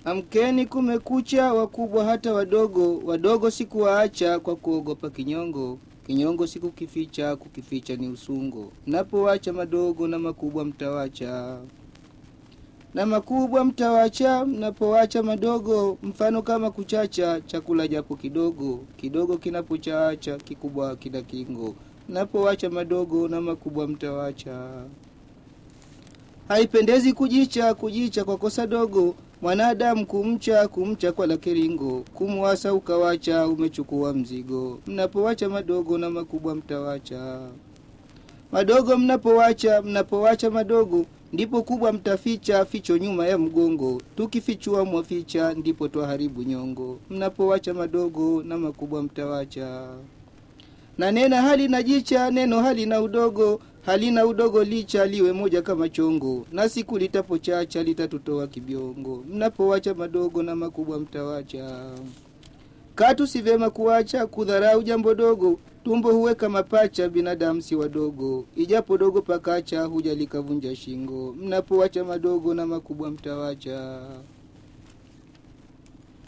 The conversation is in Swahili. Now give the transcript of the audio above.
Amkeni kumekucha, wakubwa hata wadogo, wadogo sikuwaacha kwa kuogopa kinyongo. Kinyongo sikukificha, kukificha ni usungo. Napowacha madogo na makubwa mtawacha. Na makubwa mtawacha, mnapowacha madogo, mfano kama kuchacha, chakula japo kidogo. Kidogo kinapochacha, kikubwa kina kingo. Napowacha madogo na makubwa mtawacha. Haipendezi kujicha, kujicha kwa kosa dogo. Mwanadamu kumcha, kumcha kwa la kiringo. Kumwasa ukawacha, umechukua mzigo. Mnapowacha madogo na makubwa mtawacha. Madogo mnapowacha, mnapowacha madogo, ndipo kubwa mtaficha, ficho nyuma ya mgongo. Tukifichua mwaficha, ndipo twaharibu nyongo. Mnapowacha madogo na makubwa mtawacha. Na nena hali na jicha, neno hali na udogo, halina udogo licha liwe moja kama chongo, na siku litapochacha litatutoa kibiongo. Mnapowacha madogo na makubwa mtawacha. Katu si vyema kuacha kudharau jambo dogo, tumbo huweka mapacha, binadamu si wadogo. Ijapo dogo pakacha, huja likavunja shingo. Mnapowacha madogo na makubwa mtawacha.